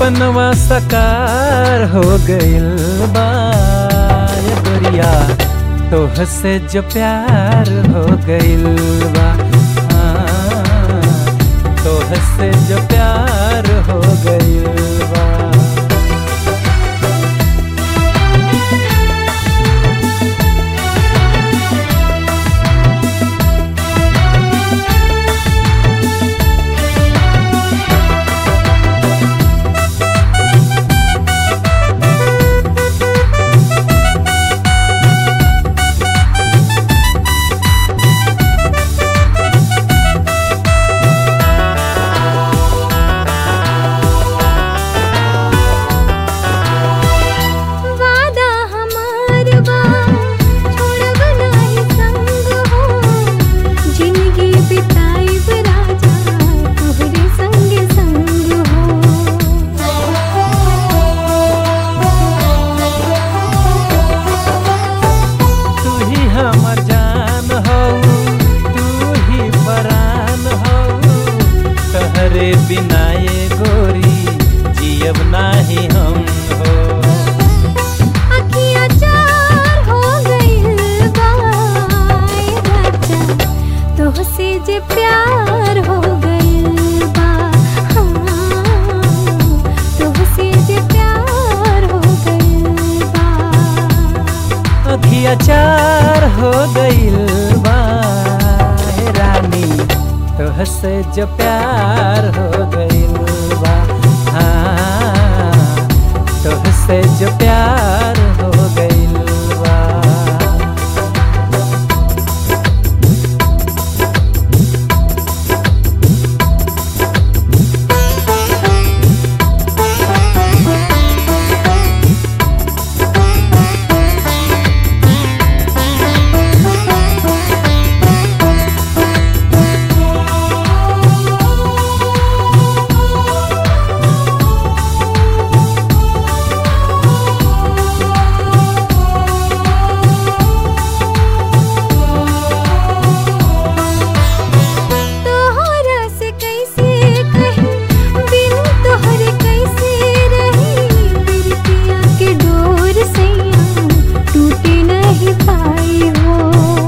सपनवा सकार हो गइल बा ये गोरिया तोह से जो प्यार हो गइल बा हाँ, तोह से जो प्यार हो गइल बा वादा हमार बा छोड़ब नाही संग हो जिंदगी बिताइब राजा तोहरे संग संग तू ही हमर जान हो तू ही परान हो तहरे बिना ये गोरी जियब नाही हम हो अखियाँ चार हो गइल बा ए राजा तोहसे जे प्यार हो गइल बा हाँ, तोहसे जे प्यार हो गइल बा अखिया चार हो गइल बा हे रानी तोह से जो प्यार हो गइल बा हाँ तोह से जो प्यार हो गइल बा तोहरा से कैसे कही बिन तोहरे कैसे रही बिरतिया के डोर से टूटे नहीं पाई हो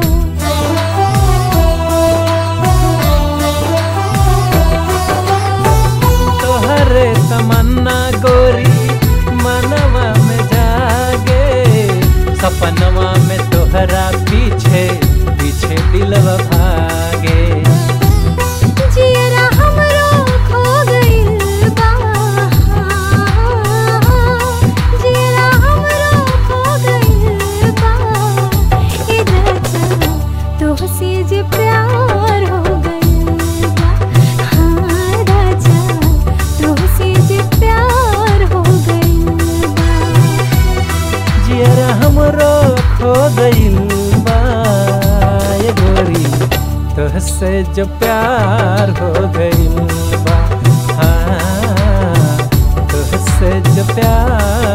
तोहरे तमन्ना गोरी मनवा में जागे सपनवा में तोहरा पीछे पीछे दिलवा भागे जियरा हमरो खो गइल बा जियरा हमरो खो गइल बा ए राजा तोहसे जे प्यार हो गइल बा हाँ राजा तोहसे जे प्यार हो गइल बा जियरा हमरो खो गइल बा ये गोरी तोहसे जो प्यार हो गइल बा हाँ तोहसे जो प्यार